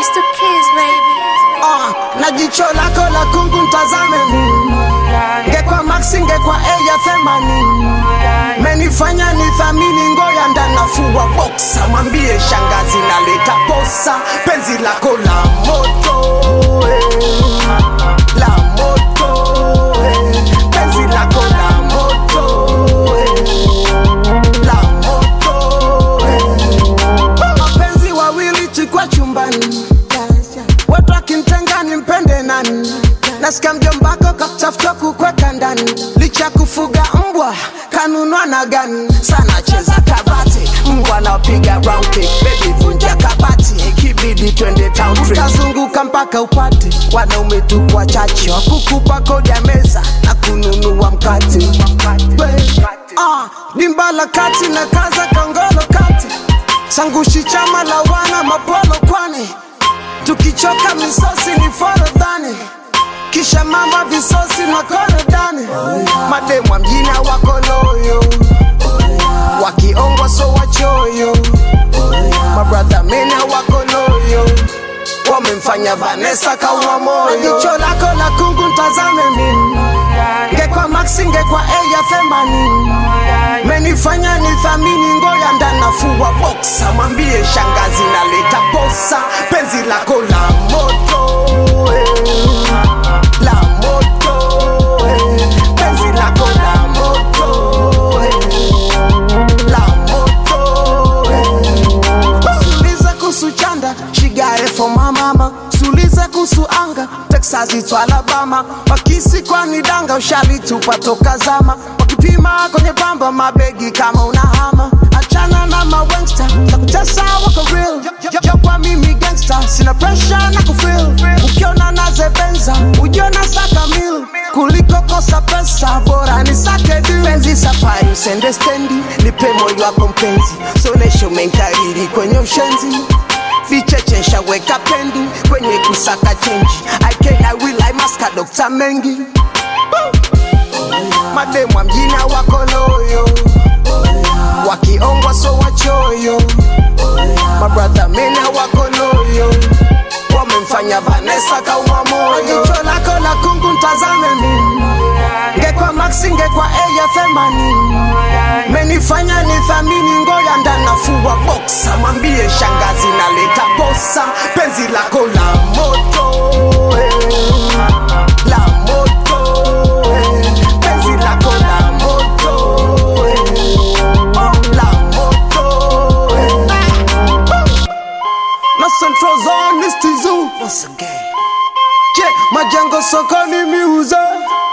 It's the kids, baby. Ah, na jicho lako la kungu ntazame mimi ngekwa maxi ngekwa eya themanini menifanya ni thamini ngoya ndanafua boksa mwambie shangazi naleta posa penzi lako la moto eh. la moto eh. penzi lako la moto eh. la moto eh. mapenzi wawili tukwa chumbani watu akintenga ni mpende nani nasikia mjombako kakutafuta kukweka ndani licha kufuga mbwa kanunwa na gani sana cheza kabati mbwa napiga round kick baby vunja kabati ikibidi twende town trip utazunguka mpaka upate wanaume tu kwa chache wakukupa kodi ya meza na kununua mkate We, ah, dimba la kati na kaza kongolo kati sangushi chama la wana mapolo kwani tukichoka misosi ni forodhani kisha mama visosi na korodani mademwa mjini wakoloyo wakiongwa so wachoyo mabradha mene wakoloyo wamemfanya vanesa kaua moyo jicho lako la kungu ntazame mimi ngekwa maxi ngekwa eya themanini menifanya ni thamini ngoya ndanafua boksa mwambie shangazi naleta posa penzi lako la moto eh. la moto eh. penzi lako la moto eh. la moto eh. suliza kuhusu chanda shigare for my mama suliza kuhusu anga texas itu alabama wakisi kwani danga ushalitupa toka zama wakipima kwenye bamba mabegi kama unahama achana na mawengsta takutesa wako real jo kwa mimi gangsta sina pressure na kufil ukiona nazebenza ujiona saka mil kuliko kosa pesa bora ni sake du penzi safari usende stendi nipe moyo wako mpenzi sonesho menkariri kwenye ushenzi vichechesha weka pendi kwenye kusaka chenji I can, I will, I must ka Dr. Mengi mademwa mjini wakoloyo wakiongwa so wachoyo mabradha mene wakoloyo wamemfanya vanesa kauma moyo jicho lako la kungu ntazame mimi ngekwa maxi ngekwa eya themanini menifanya ni thamini ngoya ndanafua boksa mwambie shangazi naleta posa penzi lako la moto eh. la moto eh. penzi lako la moto eh. oh, la moto eh. na central zone is tizu once again je majengo sokoni miuza